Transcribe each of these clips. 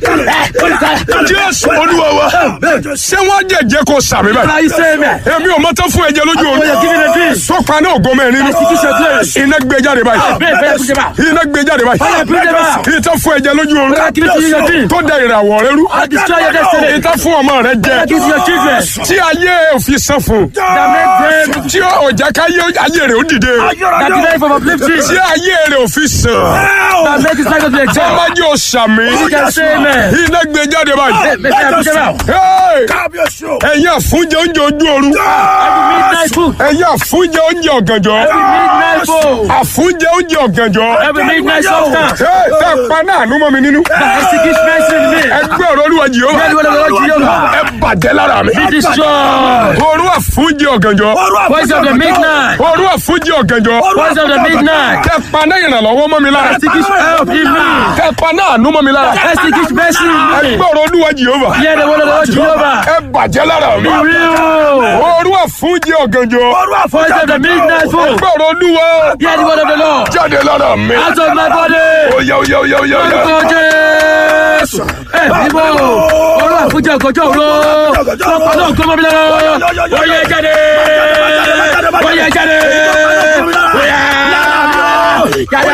jésù olúwa wa ṣé wọ́n jẹ̀jẹ̀ kó sàmì báyìí Now you say amen. èmi ò mọ tán fún ẹ̀jẹ̀ lójú Oh, you're giving a oorun dream. tó pa náà ògo mẹ́rin nínú Execution place. iná gbé jáde báyìí Pray, pray, push him out. iná gbé jáde báyìí Fire, bring them out. ìtàn fún ẹ̀jẹ̀ lójú oorun Fire, give it to you, your dream. tó da ìràwọ̀ rẹ rú I destroy your destiny. ìtàn fún ọmọ rẹ jẹ Give to your children. tí ayé òfin san fún That make them. tí ọjà káyé ayé rẹ ó dìde That deny from uplifting. tí ayé rẹ òfin sàn That make his life to be exalted. ọmọdé ò sàmì You can say amen. iná gbé jáde báyìí. May fire push him out. Hey! kábíyèsí o. ẹ̀yin àfúnjẹ oúnjẹ ojú oorun Every midnight food. ẹ̀yin àfúnjẹ oúnjẹ ọ̀gànjọ́ Every midnight food. àfúnjẹ oúnjẹ ọ̀gànjọ́ Every midnight substance. Hey, tẹ́ ẹ pa náà ló mọ́ mi nínú That executes mercy in me. ẹgbẹ́ ọ̀rọ̀ olúwa jìhóbá Let the word of the Lord Jehovah ẹ bàjẹ́ lára mi be destroyed. òru àfúnjẹ ọ̀gànjọ́ Voice of the midnight. òru àfúnjẹ ọ̀gànjọ́ Voice of the midnight. tẹ́ ẹ pa náà ìrànlọ́wọ́ mọ́ mi lára Executes help in me. tẹ́ ẹ pa náà ló mọ́ mi lára Executes mercy in me. ẹgbẹ́ ọ̀rọ̀ olúwa jìhóbá Hear the word of the Lord Jehovah. ẹ bàjẹ́ lára mi Be real. òru àfúnjẹ ọ̀gànjọ́ Voice of the midnight food. ẹgbẹ́ ọ̀rọ̀ olúwa Hear the word of the Lord. jáde lára mi Out of my body. oya oya oya oya oya. Orúkọ Jésù. Ẹ bíbọ̀. Olú àfúnjẹ ọ̀gọ́jọ́ òru. Lọ́pàá náà kọ́ mọ́ mi lọ́wọ́. Oyè jáde. Oyè jáde. Oyè. Jáde.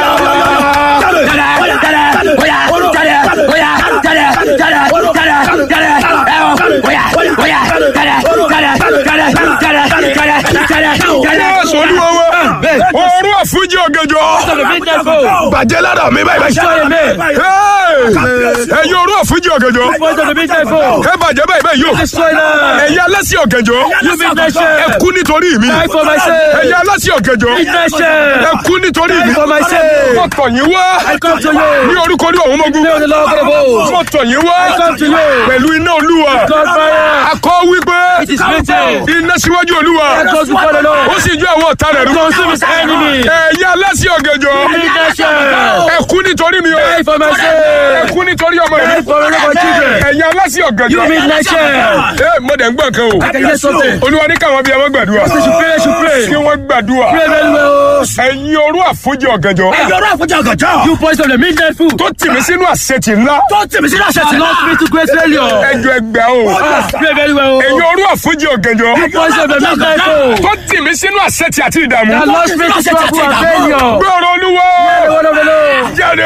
Jáde. Oyà. Jáde. Oyà. Jáde. Jáde. Jáde. Jáde. Ẹ o. Oyà. Oyà. Jáde. Jáde. Jáde. Jáde. Jáde. Jáde. Jáde. Jésù olúwa wa òru àfúnjẹ ọ̀gànjọ́ The midnight food. bàjẹ́ lára mi báyìí báyìí. Destroy me. Hey! ẹ̀yin òru àfúnjẹ ọ̀gànjọ́ Voice of the midnight food. ẹ bàjẹ́ báyìí báyìí yóò Destroy them. ẹ̀yin alásì ọ̀gànjọ́ You midnight ẹ shame. kú nítorí mi Die for my sake. ẹ̀yin alásì ọ̀gànjọ́ Midnight shame. ẹ kú nítorí mi Die for my sake. mo tọ̀ yín wá I come to you. ní orúkọ ní ọ̀hún mọ́gún Name of the Lord of hosts. mo tọ̀ yín wá I come to you. pẹ̀lú iná olúwa God fire. akọ wípé It is written. iná síwájú olúwa I go before the ó Lord. sì ju àwọn ọ̀tá rẹ̀ rú Consume his enemy. ẹ̀yin alásì ọ̀gànjọ́ Midnight shame. ẹ kú nítorí mi o Die for my ẹ sake. kú nítorí ọmọ Die mi for my children. ẹ̀yin alásì You ọ̀gànjọ́ midnight shame. ẹ mo dẹ̀ ń gbọ́ kan o I can hear something. olúwa ní káwọn bíi ẹ má gbàdúrà You should pray. You should pray. kí wọ́n gbàdúrà Pray very well. ẹ̀yin orú àfúnjẹ ọ̀gànjọ́ ẹ̀yọ́rọ̀ àfọ̀jà ọ̀gànjọ́. You voice of the midnight food. tó tì mí sínú àṣetì ńlá tó tèmi sí láṣẹ That tì lost me to great failure. ẹjọ́ ẹgbẹ́ o Ah, Pray very well. ẹ̀yin orú àfúnjẹ ọ̀gànjọ́ You voice of the midnight food. tó tì mí sínú àṣetì àti ìdààmú That lost me to trouble and failure. gbọ́rọ̀ olúwa The word of the Lord. jáde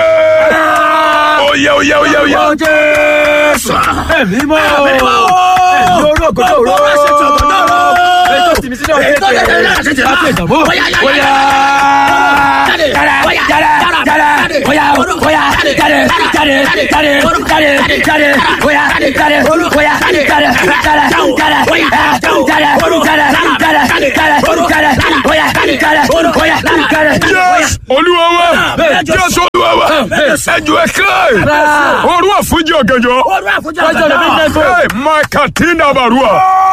oyè oyè oyè oyè Orúkọ Jésù. Ẹ̀mí mọ́. Ẹ̀mí orú ọ̀gọ́dọ̀ òru. Ètò tìmí sínú ọ̀gẹ́dẹ̀. Láti ìdààmú. Bóyá. Jáde. Jáde. Jáde. Bóyá. Bóyá. Jáde. Jáde. Jáde. Jáde. Jáde. Bóyá. Jáde. Bóyá. Jáde. Jáde. Jáde. Jáde. Jáde. Jáde. Jáde. Bóyá. Jáde. Bóyá. Jáde. jésù olúwa wa jésù olúwa wa ẹjọ́ ẹ̀kẹ́ orú àfúnjẹ ọ̀gànjọ́ ọ̀rọ̀ àfọ̀jà Voice of the midnight food. Hey, makatina barua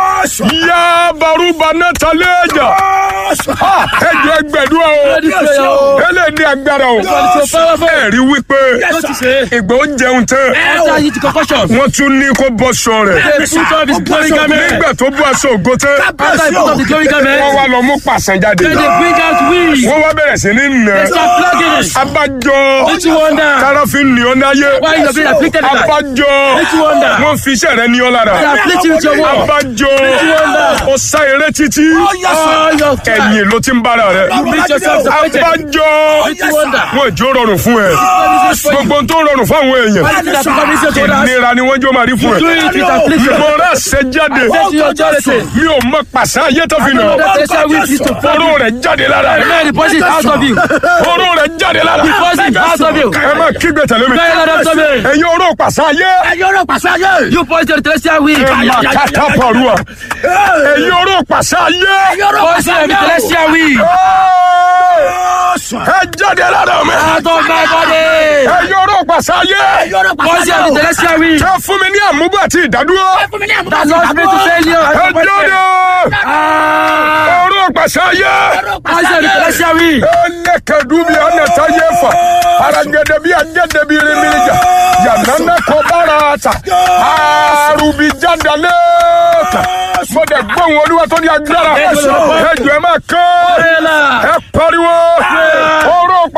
ya baruba nataleja Ha, ẹjọ́ ẹgbẹ̀dúrà o Ready prayer o. ẹlẹ́ni agbára o God is so powerful. ẹ̀rí wípé What you say? ìgbà ó jẹun tán After he took concussion. wọ́n tún ní kó bọ́ sọ rẹ̀ They put off his glory garment. nígbà tó bọ́ aṣọ ògo tán After he put off the glory wọ́n garment, wá lọ mú pàṣẹ jáde then they bring out weeds. wọ́n wá bẹ̀rẹ̀ sí ní nà They start plugging it. abájọ Don't you wonder? káráfin ní ọ náyé Why you are being afflicted like that? abájọ Don't you wonder? wọ́n fi iṣẹ́ rẹ ní ọ lára They are afflicting with your word. abájọ ó sá eré títí All your time. ẹ̀yìn ló ti ń bára rẹ̀ You meet yourself disappointed. abájọ Don't you wonder? wọn ìjó rọrùn fún ẹ gbogbo tó rọrùn fún àwọn èèyàn Everything that becomes easier to us, ìnira ni wọ́n jó máa rí fún do ẹ it with affliction. mo rà ṣe jáde Say to your authority. mi ò mọ pàṣẹ ayé tó fi nà Know that pressure which is to fall. oró rẹ̀ jáde lára rẹ̀ May the deposit out of you. oró rẹ̀ jáde lára Deposit out of you. ẹ má kígbe tẹ̀lé mi Very loud after me. ẹ̀yin oró pàṣẹ ayé ẹ̀yọ́rọ̀ pàṣẹ ayé. You point to the celestial wing. ẹ má kàtà pàrọ̀ ẹ̀yin oró pàṣẹ ayé ẹ̀yọ́rọ̀ Point pàṣẹ to the ayé. celestial wing. ẹ jáde lára mi Out of my body. ẹ̀yin oró pàṣẹ ayé ẹ̀yọ́rọ̀ Point pàṣẹ to the ayé. celestial wing. ẹ fún mi ní àmúgbò àti ìdádúró fún mi ní àmúta That lost me to failure. ẹ jáde Ah. oró pàṣẹ ayé. Point to the celestial wing. Elekedubi anata yefa. Aragede bi agede bi rimirija. Yanana kobarata. Arubi jadaleka. Mo dẹ̀ gbóhùn olúwa tó ní agbára. Ẹjọ́ ẹ máa kán. Bella. Ẹ pariwo. Oró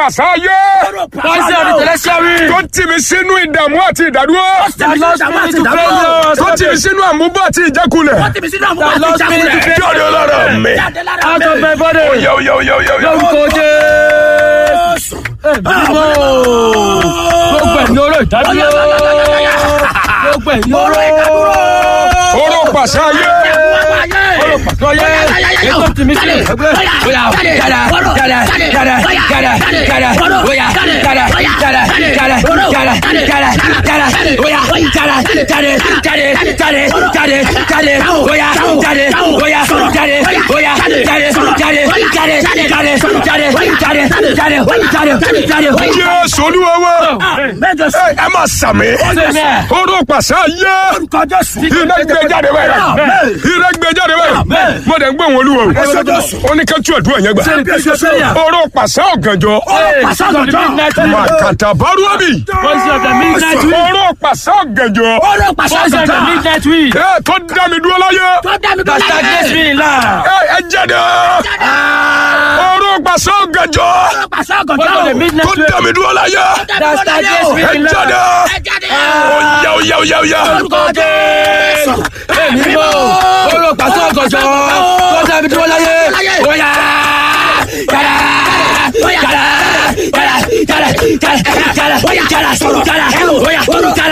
pàṣẹ ayé Voice of the celestial wind. tó tì mí sínú ìdààmú àti ìdádúró That lost me to failure. tó tì mí sínú àmúbọ̀ àti ìjákulẹ̀ That lost me to failure. jáde lára mi. Out of my body. yọ yọ yọ yọ yọ. Lórúkọ Jésù. Ẹ̀mí mọ́. Gbogbo ẹ̀ ní oró ìdádúró. Gbogbo ẹ̀ ní oró ìdádúró. oró pàṣẹ ayé Oró pàtó yẹ. Ètò tìmí sílẹ̀. Bóyá yàrá yàrá yàrá yàrá yàrá bóyá yàrá yàrá yàrá yàrá yàrá yàrá bóyá yàrá jáde jáde jáde jáde jáde bóyá jáde bóyá jáde bóyá jáde jáde jáde jáde jáde jáde jáde jáde jáde. jésù olúwa wa Mẹ́jọ sí. ẹ ẹ máa sàmì Amen. oró pàṣẹ ayé Orúkọ Jésù. iná gbé jáde báyìí iná gbé jáde báyìí mo dẹ̀ ń gbé wọn olúwa o ó ní kẹ́tù ẹ̀dúrà yẹn gbà oró pàṣẹ ọ̀gànjọ́ pàṣẹ ọ̀gànjọ́. màkàtà bárúwábì Voice of the midnight wind. oró pàṣẹ ọ̀gànjọ́ Oró pàṣẹ Voice of the ọ̀gànjọ́. midnight wind. ẹ tó dá mi dúró láyé That stagnates me in life. ẹ ẹ jáde oró pàṣẹ ọ̀gànjọ́ Pàṣẹ Voice of the ọ̀gànjọ́. midnight tó wind. dá mi dúró láyé That stagnates me ẹ in jáde life. ó yá ó yá ó yá ó yá. Orúkọ Jésù. Èmi mọ̀. Olùpàṣẹ ọ̀gànjọ́. Tọ́jà mi dúró láyé. Bóyá. Yàrá. Yàrá. Yàrá. Yàrá. Yàrá. Yàrá. Yàrá.